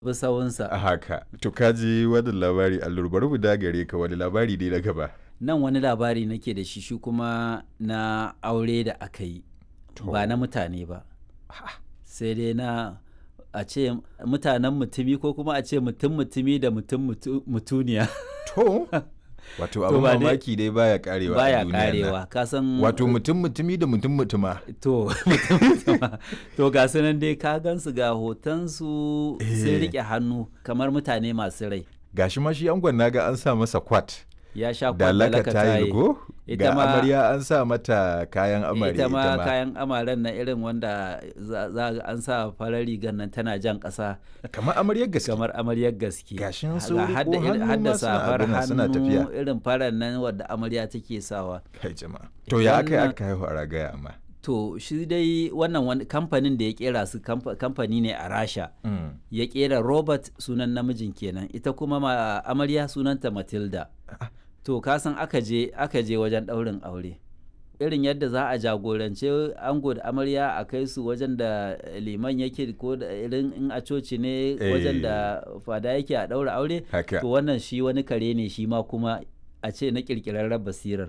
bi sawunsa a haka to kaji wannan labari allur bari mu dagare ka wani labari ne na gaba nan wani labari nake da shi shi kuma na aure da aka yi ba na mutane ba sai dai na a ce mutanen mutumi ko kuma a ce mutum mutumi da mutum mutu- mutuniya to wato abin ba dai- mamaki dai baya karewa a baya duniyar nan. karewa ka san wato mutum mutumi da mutum mutuma to mutum mutuma. to ga su nan dai ka gansu ga hotonsu sun Eh. rike hannu kamar mutane masu rai gashi ma shi angon naga an sa masa kwat ya sha da kwallon laka tayi go Ita ga ma- amarya an sa mata kayan amarya ita ma kayan amaren na irin wanda za za ga an sa farar rigar nan tana jan ƙasa kamar amaryar gaske kamar amaryar gaske Gashin Ga su riko hadda irin- hannu hadda ma suna safar abin nan, suna hannu tafiya. irin farar nan wadda amarya take sawa kai jama'a to ya aka yi Wannan- aka haihu a ragaya amma to shi dai wannan wani kamfanin da ya kera su kamfa- kamfani ne a rasha Mm. ya kera robert sunan namijin kenan ita kuma ma amarya sunanta matilda to kasan aka je aka je wajen ɗaurin aure irin yadda za a jagorance ango da amarya a kai su wajen da liman yake ko da irin in a coci ne wajen da fada yake a ɗaura aure haka to wannan shi wani kare ne shi ma kuma a ce na ƙirƙirarren basirar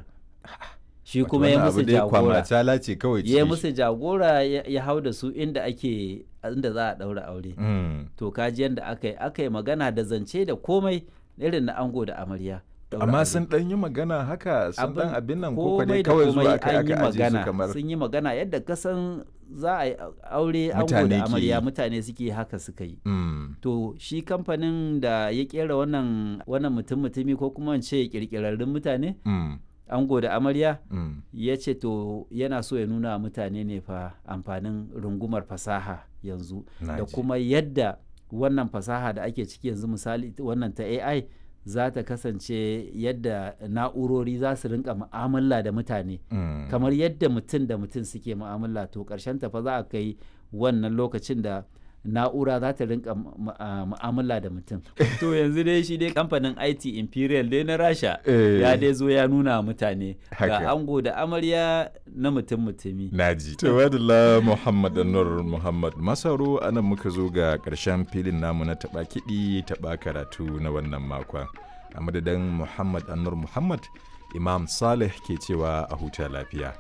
shi Wato kuma ya wannan musu abu dai jagora kwamatala ce kawai ya cikin musu jagora ya ya hau da su inda ake inda za a ɗaura aure shi. Mm. to kaji yadda aka yi aka yi magana da zance da komai irin na ango da amarya Ɗaura amma aure. sun dan yi magana haka sun dan abin nan ko komai dai da kawai komai zuwa aka an yi aka aje su magana kamar sun yi magana yadda kasan za a yi aure ango Mutane da ke amarya yi. mutane suke haka suka yi Mm. to shi kamfanin da ya kera wannan wannan mutum mutumi ko kuma in ce kirkirarrun mutane Mm. ango da amarya Mm. ya ce to yana so ya nuna wa mutane ne fa amfanin rungumar fasaha yanzu Na da ji. kuma yadda wannan fasaha da ake ciki yanzu misali wannan ta AI za ta kasance yadda na'urori za su rinka mu'amala da mutane Mm. kamar yadda mutum da mutum suke mu'amala to ƙarshen ta fa za a kai wannan lokacin da na'ura za ta rinka mu- mu- a- mu'amala da mutum to yanzu dai shi dai kamfanin IT Imperial dai na Rasha Eh. ya dai zo ya nuna wa mutane Haka. ga ango da amarya na mutum mutumi Naji. Tawadala Muhammad Anwar Muhammad Masaro anan muka zo ga ƙarshen filin namu na taɓa kiɗi taɓa karatu na wannan makon. A madadin Muhammad Anwar Muhammad, Imam Saleh ke cewa a huta lafiya.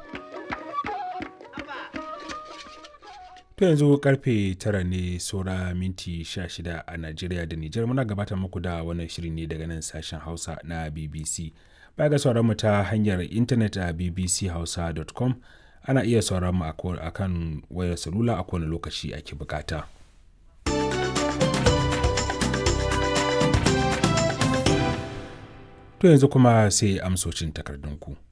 To yanzu karfe tara ne saura minti 16 a Najeriya da Nijar muna gabatar muku da wannan shiri ne daga nan sashen Hausa na BBC. Baya ga sauran mu ta hanyar intanet a bbchausa.com ana iya sauran mu a ko- a kan wayar salula a kowane lokaci ake bukata. To yanzu kuma sai amsocin takardunku.